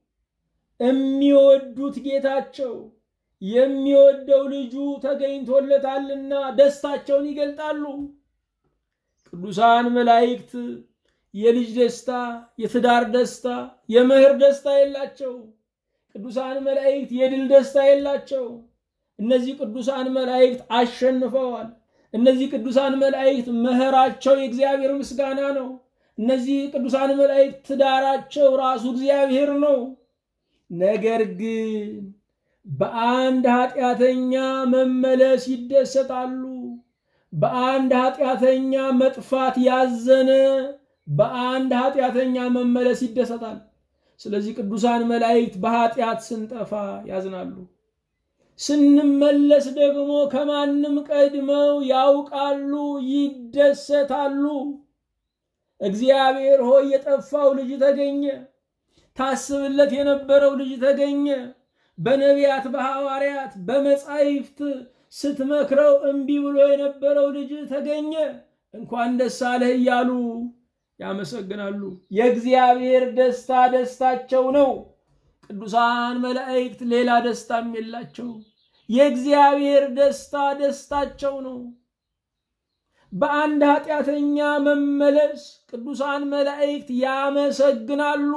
የሚወዱት ጌታቸው የሚወደው ልጁ ተገኝቶለታልና ደስታቸውን ይገልጣሉ። ቅዱሳን መላእክት የልጅ ደስታ፣ የትዳር ደስታ፣ የመህር ደስታ የላቸው። ቅዱሳን መላእክት የድል ደስታ የላቸው። እነዚህ ቅዱሳን መላእክት አሸንፈዋል። እነዚህ ቅዱሳን መላእክት መኸራቸው የእግዚአብሔር ምስጋና ነው። እነዚህ ቅዱሳን መላእክት ትዳራቸው ራሱ እግዚአብሔር ነው። ነገር ግን በአንድ ኃጢአተኛ መመለስ ይደሰታሉ። በአንድ ኃጢአተኛ መጥፋት ያዘነ በአንድ ኃጢአተኛ መመለስ ይደሰታል። ስለዚህ ቅዱሳን መላእክት በኃጢአት ስንጠፋ ያዝናሉ። ስንመለስ ደግሞ ከማንም ቀድመው ያውቃሉ፣ ይደሰታሉ። እግዚአብሔር ሆይ የጠፋው ልጅ ተገኘ፣ ታስብለት የነበረው ልጅ ተገኘ። በነቢያት በሐዋርያት በመጻሕፍት ስትመክረው እምቢ ብሎ የነበረው ልጅ ተገኘ፣ እንኳን ደስ አለህ እያሉ ያመሰግናሉ። የእግዚአብሔር ደስታ ደስታቸው ነው። ቅዱሳን መላእክት ሌላ ደስታም የላቸው። የእግዚአብሔር ደስታ ደስታቸው ነው። በአንድ ኃጢአተኛ መመለስ ቅዱሳን መላእክት ያመሰግናሉ።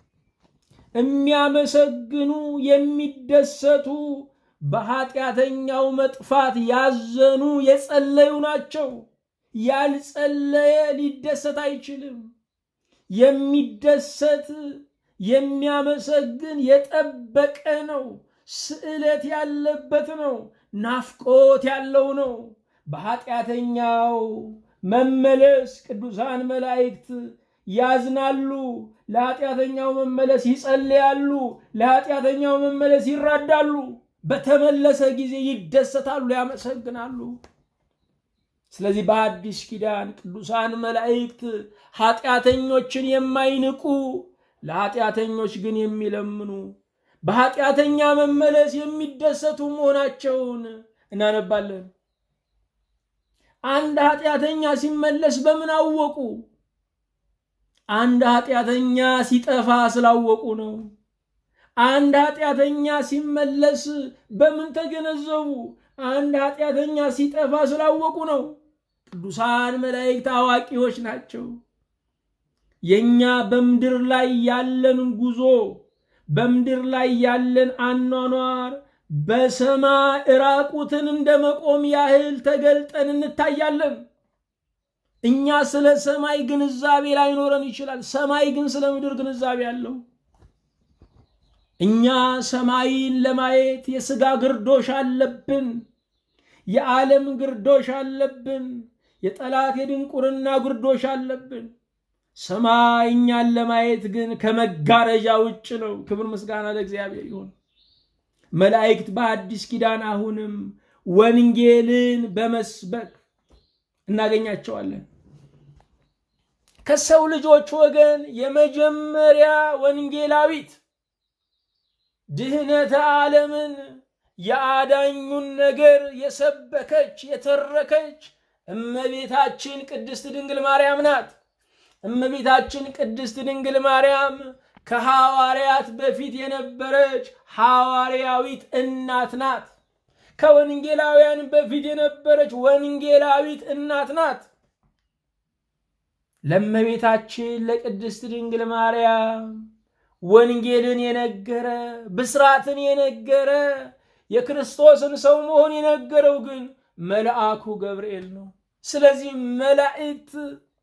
የሚያመሰግኑ የሚደሰቱ በኃጢአተኛው መጥፋት ያዘኑ የጸለዩ ናቸው። ያልጸለየ ሊደሰት አይችልም። የሚደሰት የሚያመሰግን የጠበቀ ነው። ስዕለት ያለበት ነው። ናፍቆት ያለው ነው። በኃጢአተኛው መመለስ ቅዱሳን መላእክት ያዝናሉ። ለኃጢአተኛው መመለስ ይጸልያሉ። ለኃጢአተኛው መመለስ ይራዳሉ። በተመለሰ ጊዜ ይደሰታሉ፣ ያመሰግናሉ። ስለዚህ በአዲስ ኪዳን ቅዱሳን መላእክት ኃጢአተኞችን የማይንቁ ለኃጢአተኞች ግን የሚለምኑ በኃጢአተኛ መመለስ የሚደሰቱ መሆናቸውን እናነባለን። አንድ ኃጢአተኛ ሲመለስ በምን አወቁ? አንድ ኃጢአተኛ ሲጠፋ ስላወቁ ነው። አንድ ኃጢአተኛ ሲመለስ በምን ተገነዘቡ? አንድ ኃጢአተኛ ሲጠፋ ስላወቁ ነው። ቅዱሳን መላእክት አዋቂዎች ናቸው። የኛ በምድር ላይ ያለን ጉዞ በምድር ላይ ያለን አኗኗር በሰማይ ራቁትን እንደ መቆም ያህል ተገልጠን እንታያለን። እኛ ስለ ሰማይ ግንዛቤ ላይኖረን ይችላል። ሰማይ ግን ስለ ምድር ግንዛቤ አለው። እኛ ሰማይን ለማየት የሥጋ ግርዶሽ አለብን። የዓለም ግርዶሽ አለብን። የጠላት የድንቁርና ግርዶሽ አለብን። ሰማይ እኛን ለማየት ግን ከመጋረጃ ውጭ ነው። ክብር ምስጋና ለእግዚአብሔር ይሁን። መላእክት በአዲስ ኪዳን አሁንም ወንጌልን በመስበክ እናገኛቸዋለን። ከሰው ልጆች ወገን የመጀመሪያ ወንጌላዊት ድህነተ ዓለምን የአዳኙን ነገር የሰበከች የተረከች እመቤታችን ቅድስት ድንግል ማርያም ናት። እመቤታችን ቅድስት ድንግል ማርያም ከሐዋርያት በፊት የነበረች ሐዋርያዊት እናት ናት። ከወንጌላውያን በፊት የነበረች ወንጌላዊት እናት ናት። ለእመቤታችን ለቅድስት ድንግል ማርያም ወንጌልን የነገረ ብስራትን የነገረ የክርስቶስን ሰው መሆን የነገረው ግን መልአኩ ገብርኤል ነው። ስለዚህ መላእክት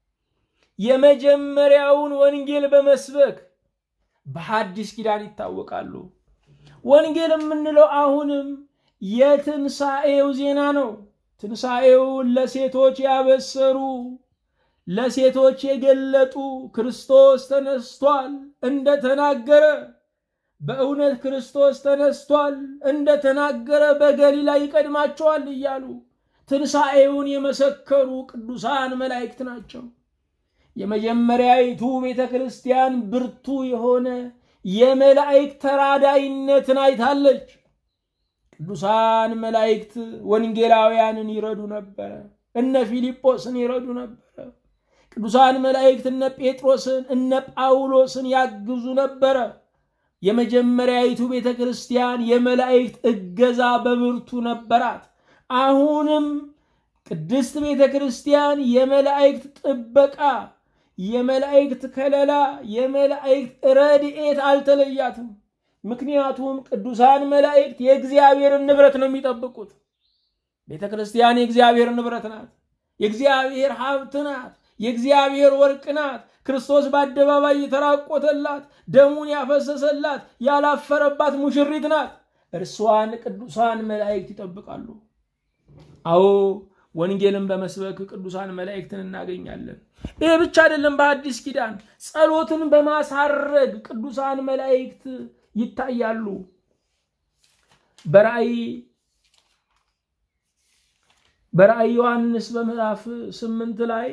የመጀመሪያውን ወንጌል በመስበክ በሐዲስ ኪዳን ይታወቃሉ። ወንጌል የምንለው አሁንም የትንሣኤው ዜና ነው። ትንሣኤውን ለሴቶች ያበሰሩ ለሴቶች የገለጡ ክርስቶስ ተነስቷል እንደተናገረ በእውነት ክርስቶስ ተነስቷል እንደተናገረ በገሊላ ይቀድማቸዋል እያሉ ትንሣኤውን የመሰከሩ ቅዱሳን መላእክት ናቸው። የመጀመሪያይቱ ቤተ ክርስቲያን ብርቱ የሆነ የመላእክት ተራዳይነትን አይታለች። ቅዱሳን መላእክት ወንጌላውያንን ይረዱ ነበረ። እነ ፊልጶስን ይረዱ ነበረ። ቅዱሳን መላእክት እነ ጴጥሮስን እነ ጳውሎስን ያግዙ ነበረ። የመጀመሪያይቱ ቤተ ክርስቲያን የመላእክት እገዛ በብርቱ ነበራት። አሁንም ቅድስት ቤተ ክርስቲያን የመላእክት ጥበቃ፣ የመላእክት ከለላ፣ የመላእክት ረድኤት አልተለያትም። ምክንያቱም ቅዱሳን መላእክት የእግዚአብሔርን ንብረት ነው የሚጠብቁት። ቤተ ክርስቲያን የእግዚአብሔር ንብረት ናት። የእግዚአብሔር ሀብት ናት። የእግዚአብሔር ወርቅ ናት። ክርስቶስ በአደባባይ የተራቆተላት ደሙን ያፈሰሰላት ያላፈረባት ሙሽሪት ናት። እርሷን ቅዱሳን መላእክት ይጠብቃሉ። አዎ ወንጌልን በመስበክ ቅዱሳን መላእክትን እናገኛለን። ይህ ብቻ አይደለም። በአዲስ ኪዳን ጸሎትን በማሳረግ ቅዱሳን መላእክት ይታያሉ። በራእይ በራእይ ዮሐንስ በምዕራፍ ስምንት ላይ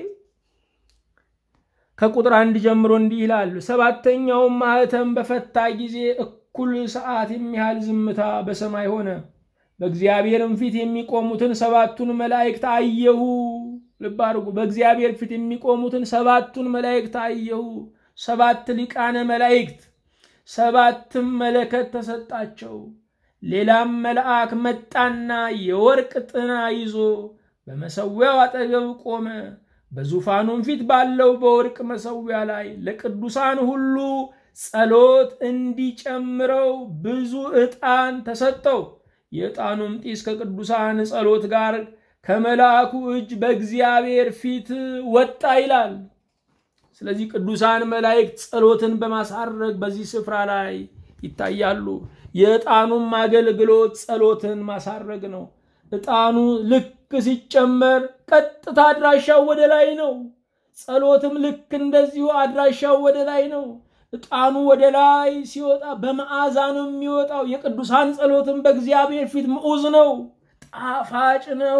ከቁጥር አንድ ጀምሮ እንዲህ ይላል። ሰባተኛውም ማኅተም በፈታ ጊዜ እኩል ሰዓት የሚያህል ዝምታ በሰማይ ሆነ። በእግዚአብሔርም ፊት የሚቆሙትን ሰባቱን መላእክት አየሁ። ልብ አድርጉ። በእግዚአብሔር ፊት የሚቆሙትን ሰባቱን መላእክት አየሁ። ሰባት ሊቃነ መላእክት፣ ሰባትም መለከት ተሰጣቸው። ሌላም መልአክ መጣና የወርቅ ጥና ይዞ በመሰዊያው አጠገብ ቆመ። በዙፋኑም ፊት ባለው በወርቅ መሰዊያ ላይ ለቅዱሳን ሁሉ ጸሎት እንዲጨምረው ብዙ ዕጣን ተሰጠው። የዕጣኑም ጢስ ከቅዱሳን ጸሎት ጋር ከመልአኩ እጅ በእግዚአብሔር ፊት ወጣ ይላል። ስለዚህ ቅዱሳን መላእክት ጸሎትን በማሳረግ በዚህ ስፍራ ላይ ይታያሉ። የዕጣኑም አገልግሎት ጸሎትን ማሳረግ ነው። ዕጣኑ ልክ ሲጨመር ቀጥታ አድራሻው ወደ ላይ ነው። ጸሎትም ልክ እንደዚሁ አድራሻው ወደ ላይ ነው። ዕጣኑ ወደ ላይ ሲወጣ በመዓዛ ነው የሚወጣው። የቅዱሳን ጸሎትን በእግዚአብሔር ፊት ምዑዝ ነው፣ ጣፋጭ ነው።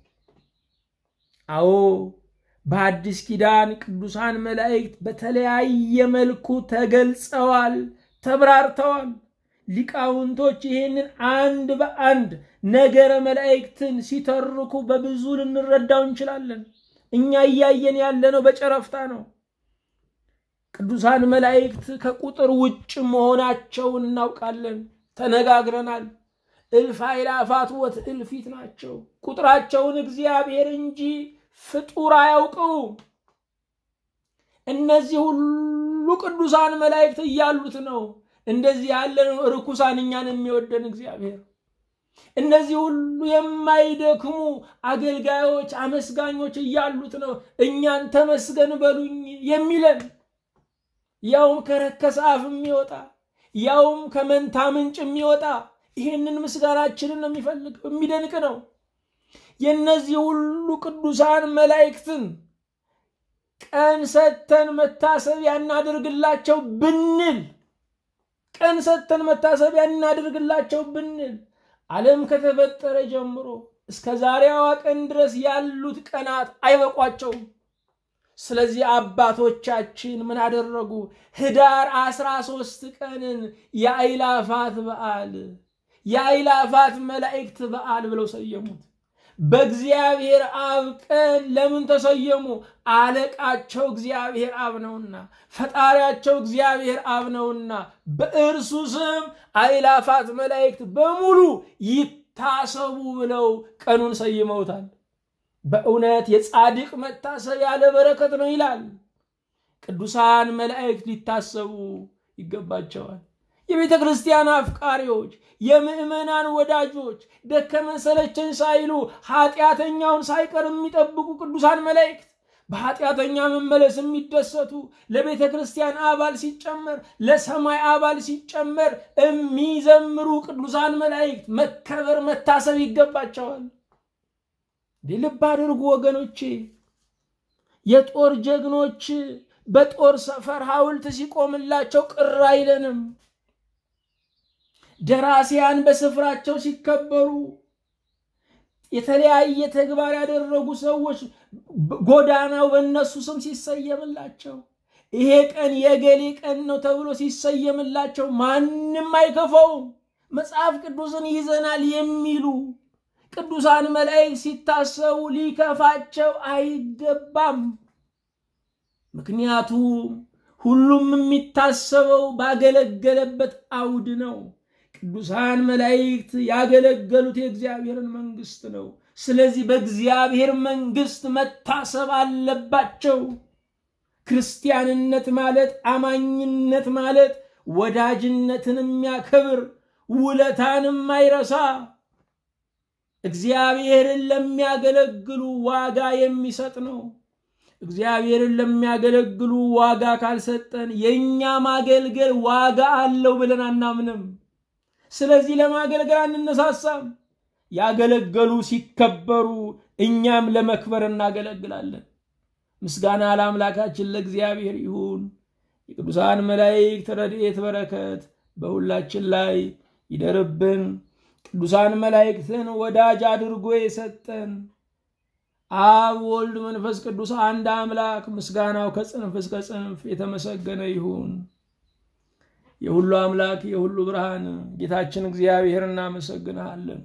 አዎ በአዲስ ኪዳን ቅዱሳን መላእክት በተለያየ መልኩ ተገልጸዋል፣ ተብራርተዋል። ሊቃውንቶች ይህንን አንድ በአንድ ነገረ መላእክትን ሲተርኩ በብዙ ልንረዳው እንችላለን። እኛ እያየን ያለነው በጨረፍታ ነው። ቅዱሳን መላእክት ከቁጥር ውጭ መሆናቸውን እናውቃለን፣ ተነጋግረናል። እልፍ አእላፋት ወትእልፊት ናቸው። ቁጥራቸውን እግዚአብሔር እንጂ ፍጡር አያውቀውም። እነዚህ ሁሉ ቅዱሳን መላእክት እያሉት ነው እንደዚህ ያለን ርኩሳን እኛን የሚወደን እግዚአብሔር። እነዚህ ሁሉ የማይደክሙ አገልጋዮች፣ አመስጋኞች እያሉት ነው እኛን ተመስገን በሉኝ የሚለን ያውም ከረከሰ አፍ የሚወጣ ያውም ከመንታ ምንጭ የሚወጣ ይህንን ምስጋናችንን ነው የሚፈልገው። የሚደንቅ ነው። የእነዚህ ሁሉ ቅዱሳን መላእክትን ቀን ሰጥተን መታሰቢያ እናድርግላቸው ብንል ቀን ሰጥተን መታሰቢያ እናድርግላቸው ብንል ዓለም ከተፈጠረ ጀምሮ እስከ ዛሬዋ ቀን ድረስ ያሉት ቀናት አይበቋቸውም። ስለዚህ አባቶቻችን ምን አደረጉ? ህዳር አስራ ሶስት ቀንን የአይላፋት በዓል የአይላፋት መላእክት በዓል ብለው ሰየሙት። በእግዚአብሔር አብ ቀን ለምን ተሰየሙ? አለቃቸው እግዚአብሔር አብ ነውና፣ ፈጣሪያቸው እግዚአብሔር አብ ነውና በእርሱ ስም አይላፋት መላእክት በሙሉ ይታሰቡ ብለው ቀኑን ሰይመውታል። በእውነት የጻድቅ መታሰብ ያለ በረከት ነው ይላል። ቅዱሳን መላእክት ሊታሰቡ ይገባቸዋል። የቤተ ክርስቲያን አፍቃሪዎች፣ የምዕመናን ወዳጆች ደከመን ሰለቸን ሳይሉ ኃጢአተኛውን ሳይቀር የሚጠብቁ ቅዱሳን መላእክት በኃጢአተኛ መመለስ የሚደሰቱ ለቤተ ክርስቲያን አባል ሲጨመር ለሰማይ አባል ሲጨመር የሚዘምሩ ቅዱሳን መላእክት መከበር መታሰብ ይገባቸዋል። ልብ አድርጉ ወገኖቼ፣ የጦር ጀግኖች በጦር ሰፈር ሐውልት ሲቆምላቸው ቅር አይለንም። ደራሲያን በስፍራቸው ሲከበሩ፣ የተለያየ ተግባር ያደረጉ ሰዎች ጎዳናው በእነሱ ስም ሲሰየምላቸው፣ ይሄ ቀን የገሌ ቀን ነው ተብሎ ሲሰየምላቸው ማንም አይከፋውም። መጽሐፍ ቅዱስን ይዘናል የሚሉ ቅዱሳን መላእክት ሲታሰቡ ሊከፋቸው አይገባም። ምክንያቱም ሁሉም የሚታሰበው ባገለገለበት አውድ ነው። ቅዱሳን መላእክት ያገለገሉት የእግዚአብሔርን መንግስት ነው። ስለዚህ በእግዚአብሔር መንግስት መታሰብ አለባቸው። ክርስቲያንነት ማለት አማኝነት ማለት ወዳጅነትን የሚያከብር ውለታን የማይረሳ እግዚአብሔርን ለሚያገለግሉ ዋጋ የሚሰጥ ነው። እግዚአብሔርን ለሚያገለግሉ ዋጋ ካልሰጠን የእኛ ማገልገል ዋጋ አለው ብለን አናምንም። ስለዚህ ለማገልገል አንነሳሳም። ያገለገሉ ሲከበሩ እኛም ለመክበር እናገለግላለን። ምስጋና ለአምላካችን ለእግዚአብሔር ይሁን። የቅዱሳን መላእክት ረድኤት በረከት በሁላችን ላይ ይደርብን። ቅዱሳን መላእክትን ወዳጅ አድርጎ የሰጠን አብ ወልድ መንፈስ ቅዱስ አንድ አምላክ ምስጋናው ከጽንፍ እስከ ጽንፍ የተመሰገነ ይሁን። የሁሉ አምላክ የሁሉ ብርሃን ጌታችን እግዚአብሔር እናመሰግንሃለን።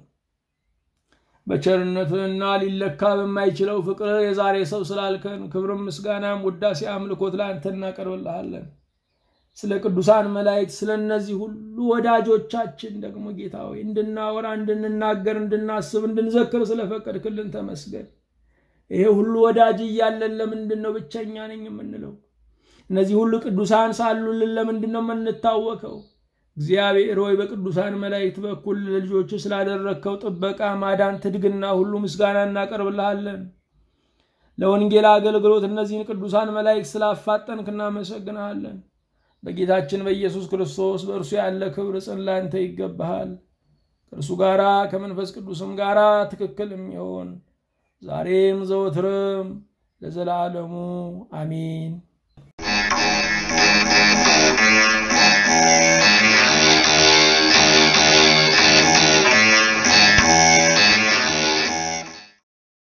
በቸርነትህና ሊለካ በማይችለው ፍቅር የዛሬ ሰው ስላልከን ክብርም ምስጋናም ውዳሴ አምልኮት ለአንተ እናቀርብልሃለን። ስለ ቅዱሳን መላእክት ስለ እነዚህ ሁሉ ወዳጆቻችን ደግሞ ጌታ ሆይ እንድናወራ፣ እንድንናገር፣ እንድናስብ፣ እንድንዘክር ስለፈቀድክልን ተመስገን። ይሄ ሁሉ ወዳጅ እያለን ለምንድን ነው ብቸኛ ነኝ የምንለው? እነዚህ ሁሉ ቅዱሳን ሳሉልን ለምንድን ነው የምንታወከው? እግዚአብሔር ሆይ በቅዱሳን መላእክት በኩል ለልጆች ስላደረግከው ጥበቃ፣ ማዳን፣ ትድግና ሁሉ ምስጋና እናቀርብልሃለን። ለወንጌል አገልግሎት እነዚህን ቅዱሳን መላእክት ስላፋጠንክ እናመሰግንሃለን። በጌታችን በኢየሱስ ክርስቶስ በእርሱ ያለ ክብር ጽን ላንተ ይገባሃል። ከእርሱ ጋራ ከመንፈስ ቅዱስም ጋራ ትክክል የሚሆን ዛሬም ዘወትርም ለዘላለሙ አሚን።